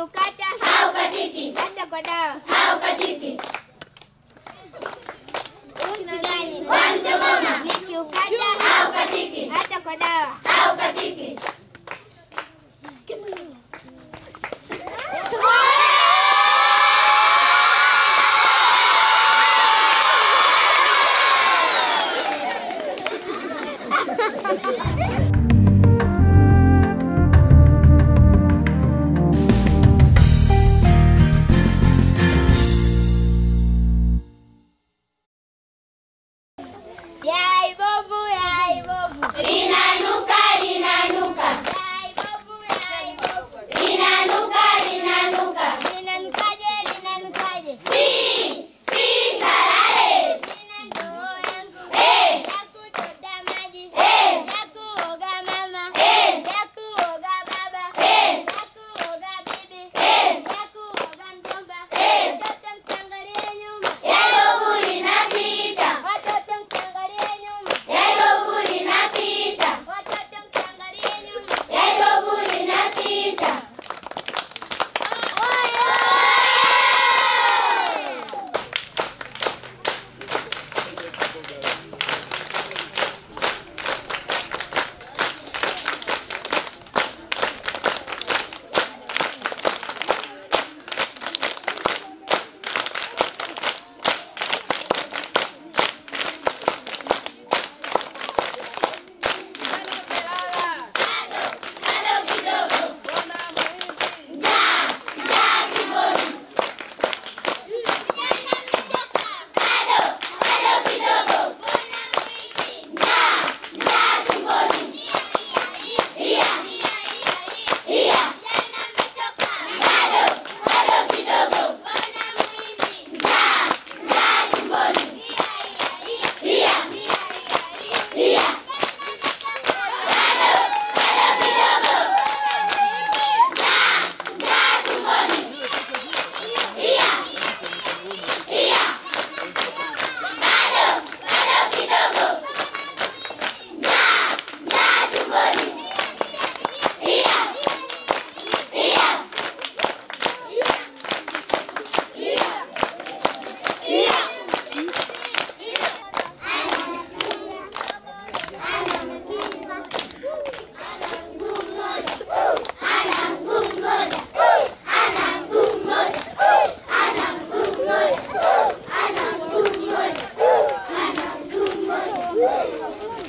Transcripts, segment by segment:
Nikiukata haukatiki, hata kwa dawa. haukatiki. Mpigani. Kwa mchongoma Nikiukata haukatiki, hata kwa dawa. haukatiki. Yai bovu, yai bovu. Linanuka, linanuka, Yai bovu, yai bovu. linanuka, linanuka. Linanukaje, linanukaje. Si, si, salale. Nina ndoo yangu Eh, ya kuchota maji, eh, ya kuoga mama, Eh. ya kuoga baba, eh, ya kuoga bibi, eh. ya kuoga mjomba. Eh. Watoto msiangalie nyuma, Yalobu linapita, watoto msiangalie nyuma, yalobu linapita, watoto msiangalie nyuma. yalobu linapita. Bado kidogo, njaa, njaa tumboni. Bado, bado kidogo, njaa, njaa tumboni. Iya, iya, bado, bado kidogo, njaa, njaa tumboni. Iya, iya, bado, bado kidogo, njaa, njaa tumboni. Iya, iya, bado, bado kidogo, njaa, njaa tumboni. Iya, iya, ana mguu mmoja, ana mguu mmoja, ana mguu mmoja, ana mguu mmoja, ana mguu mmoja.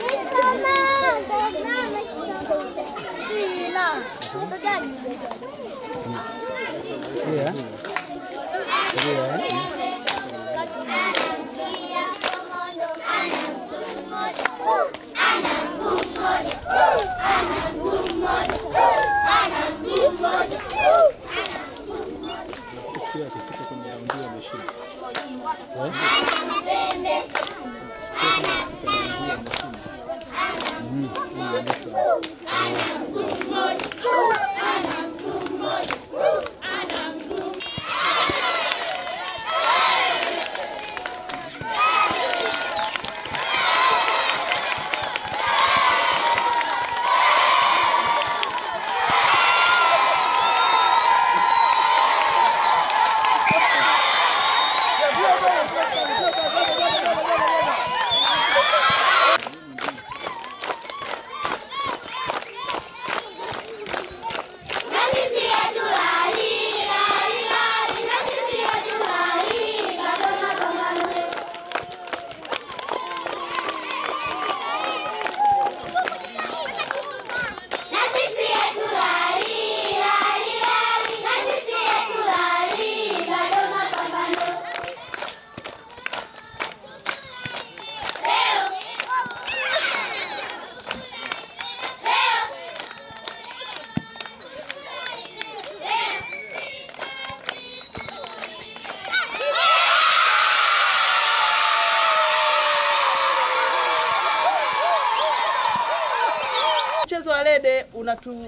Mchezo wa rede unatu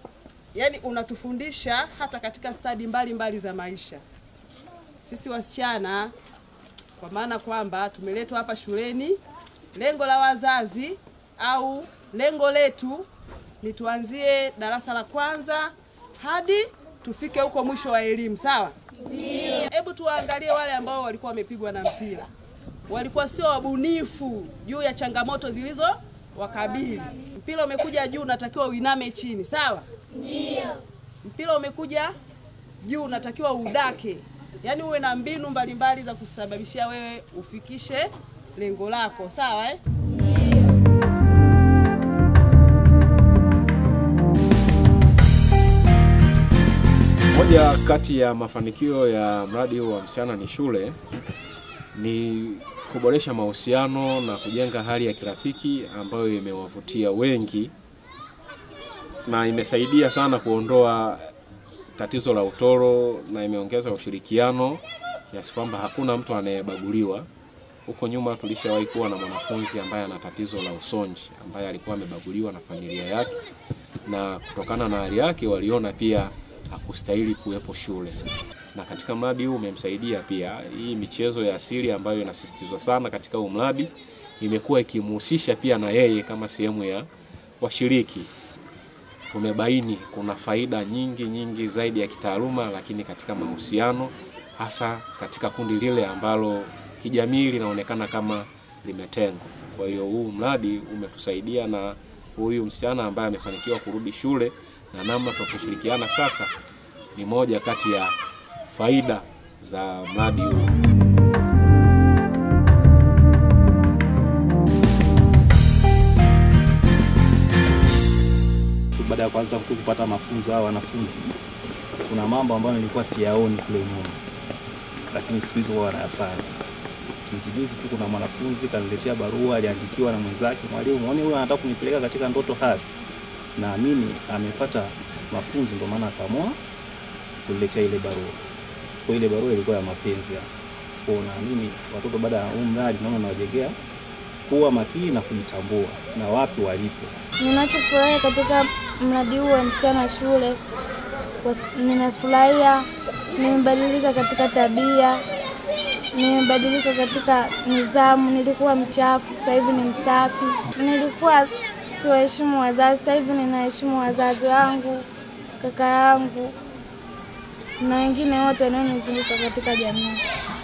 yani unatufundisha hata katika stadi mbalimbali za maisha. Sisi wasichana kwa maana kwamba tumeletwa hapa shuleni, lengo la wazazi au lengo letu ni tuanzie darasa la kwanza hadi tufike huko mwisho wa elimu, sawa? Hebu tuwaangalie wale ambao walikuwa wamepigwa na mpira, walikuwa sio wabunifu juu ya changamoto zilizo wakabili. Mpira umekuja juu, unatakiwa uiname chini, sawa? Ndio. Mpira umekuja juu, unatakiwa udake, yaani uwe na mbinu mbalimbali za kusababishia wewe ufikishe lengo lako, sawa eh? Moja kati ya mafanikio ya mradi huu wa Msichana ni Shule ni kuboresha mahusiano na kujenga hali ya kirafiki ambayo imewavutia wengi na imesaidia sana kuondoa tatizo la utoro na imeongeza ushirikiano kiasi kwamba hakuna mtu anayebaguliwa. Huko nyuma tulishawahi kuwa na mwanafunzi ambaye ana tatizo la usonji ambaye alikuwa amebaguliwa na familia yake, na kutokana na hali yake waliona pia hakustahili kuwepo shule, na katika mradi huu umemsaidia pia. Hii michezo ya asili ambayo inasisitizwa sana katika huu mradi imekuwa ikimhusisha pia na yeye kama sehemu ya washiriki. Tumebaini kuna faida nyingi nyingi zaidi ya kitaaluma, lakini katika mahusiano, hasa katika kundi lile ambalo kijamii linaonekana kama limetengwa. Kwa hiyo huu mradi umetusaidia na huyu msichana ambaye amefanikiwa kurudi shule na namna tunavyoshirikiana sasa ni moja kati ya faida za mradi huu. baada ya kwanza tu kupata mafunzo hao wanafunzi, kuna mambo ambayo nilikuwa siyaoni kule nyuma, lakini siku hizi wao wanayafanya. Juzi juzi tu kuna mwanafunzi kaniletea barua, aliandikiwa na mwenzake, mwalimu, muone huyu anataka kunipeleka katika ndoto hasi. Naamini amepata mafunzo, ndio maana akaamua kuniletea ile barua. Kwa ile barua ilikuwa ya mapenzi ya kwa, naamini watoto baada ya huu mradi naona nawajengea kuwa makini na kujitambua na wapi walipo. Ninachofurahia katika mradi huu wa Msichana Shule, kwa- ninafurahia nimebadilika katika tabia, nimebadilika katika nidhamu. Nilikuwa mchafu, sasa hivi ni msafi. Nilikuwa siwaheshimu wazazi, sasa hivi ninaheshimu wazazi wangu, kaka yangu na wengine wote wanaonizunguka katika jamii.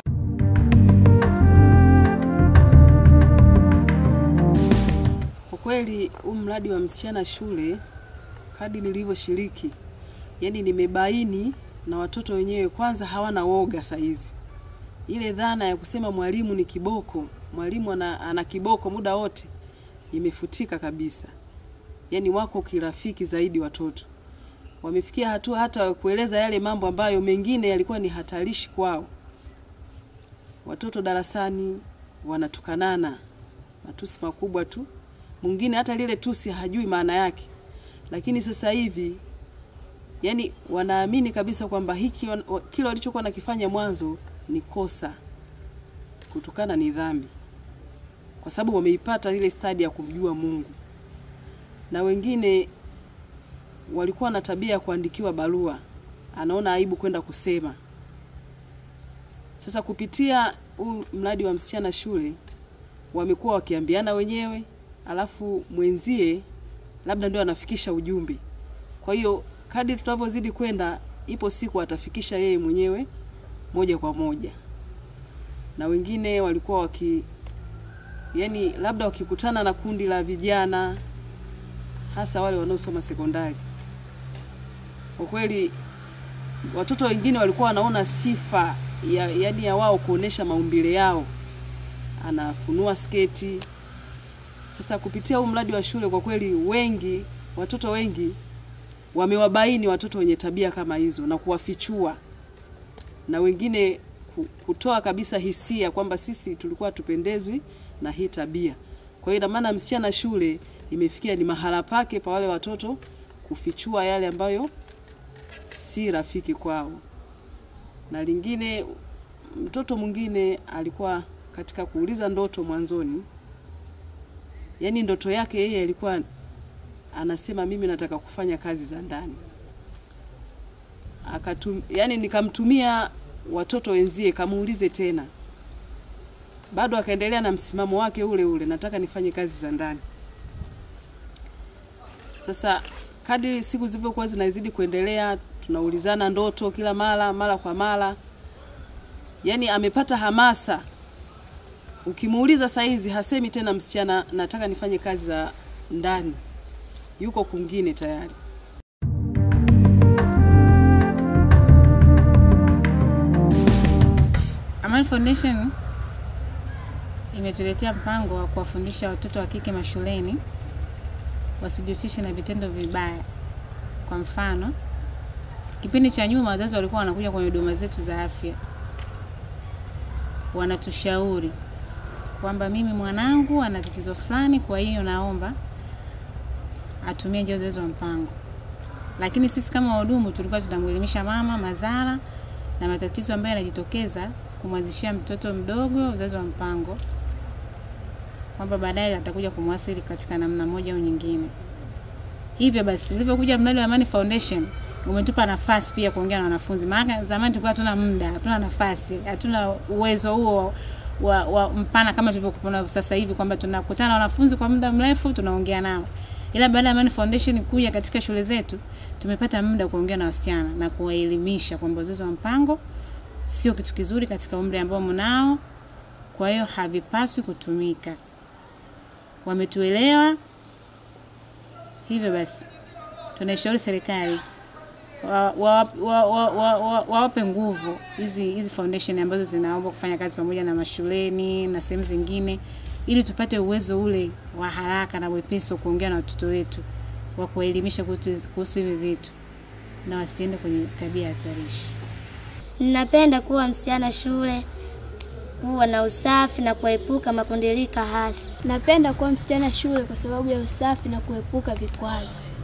Kwa kweli huu mradi wa Msichana Shule, kadi nilivyoshiriki, yani nimebaini na watoto wenyewe kwanza hawana woga saa hizi. Ile dhana ya kusema mwalimu ni kiboko, mwalimu ana, ana kiboko muda wote imefutika kabisa. Yani wako kirafiki zaidi watoto. Wamefikia hatua hata ya kueleza yale mambo ambayo mengine yalikuwa ni hatarishi kwao. Watoto darasani wanatukanana matusi makubwa tu, mwingine hata lile tusi hajui maana yake, lakini sasa hivi yani wanaamini kabisa kwamba hiki wan- wa- kile walichokuwa nakifanya mwanzo ni kosa, kutukana ni dhambi, kwa sababu wameipata ile stadi ya kumjua Mungu. Na wengine walikuwa na tabia ya kuandikiwa barua, anaona aibu kwenda kusema. Sasa kupitia huu mradi wa Msichana Shule wamekuwa wakiambiana wenyewe, alafu mwenzie labda ndio anafikisha ujumbe. Kwa hiyo kadri tunavyozidi kwenda, ipo siku atafikisha yeye mwenyewe moja kwa moja, na wengine walikuwa waki yani, labda wakikutana na kundi la vijana, hasa wale wanaosoma sekondari, kwa kweli watoto wengine walikuwa wanaona sifa ya, yani ya wao kuonesha maumbile yao anafunua sketi. Sasa kupitia huu mradi wa shule, kwa kweli wengi, watoto wengi wamewabaini watoto wenye tabia kama hizo na kuwafichua, na wengine ku- kutoa kabisa hisia kwamba sisi tulikuwa tupendezwi na hii tabia. Kwa hiyo ina maana Msichana Shule imefikia ni mahala pake pa wale watoto kufichua yale ambayo si rafiki kwao. Na lingine, mtoto mwingine alikuwa katika kuuliza ndoto mwanzoni, yaani ndoto yake yeye alikuwa anasema mimi nataka kufanya kazi za ndani. Akatum, yani nikamtumia watoto wenzie kamuulize tena, bado akaendelea na msimamo wake ule ule, nataka nifanye kazi za ndani. Sasa kadiri siku zilivyokuwa zinazidi kuendelea, tunaulizana ndoto kila mara mara kwa mara, yaani amepata hamasa. Ukimuuliza saizi hasemi tena msichana, nataka nifanye kazi za ndani, yuko kwingine tayari. Amani Foundation imetuletea mpango wa kuwafundisha watoto wa kike mashuleni wasijihusishe na vitendo vibaya. Kwa mfano, kipindi cha nyuma wazazi walikuwa wanakuja kwenye huduma zetu za afya, wanatushauri kwamba mimi mwanangu ana tatizo fulani, kwa hiyo naomba atumie njia uzazi wa mpango. Lakini sisi kama wahudumu tulikuwa tunamwelimisha mama madhara na matatizo ambayo yanajitokeza kumwanzishia mtoto mdogo uzazi wa mpango, kwamba baadaye atakuja kumwasili katika namna moja au nyingine. Hivyo basi, ulivyokuja mradi wa Amani Foundation umetupa nafasi pia kuongea na wanafunzi, maana zamani tulikuwa hatuna muda, hatuna nafasi, hatuna uwezo huo wa, wa mpana kama tulivyokuwa sasa hivi, kwamba tunakutana na wanafunzi kwa muda mrefu tunaongea nao. Ila baada ya Amani Foundation kuja katika shule zetu, tumepata muda kuongea na wasichana na kuwaelimisha kwamba uzazi wa mpango sio kitu kizuri katika umri ambao mnao, kwa hiyo havipaswi kutumika. Wametuelewa. Hivyo basi, tunaishauri serikali wawape wa, wa, wa, wa, wa, wawape nguvu hizi hizi foundation ambazo zinaomba kufanya kazi pamoja na mashuleni na sehemu zingine, ili tupate uwezo ule wa haraka na wepesi wa kuongea na watoto wetu, wa kuwaelimisha kuhusu kuhusu hivi vitu na wasiende kwenye tabia hatarishi. Ninapenda kuwa msichana shule, kuwa na usafi na kuepuka makundilika hasi. Napenda kuwa msichana shule kwa sababu ya usafi na kuepuka vikwazo.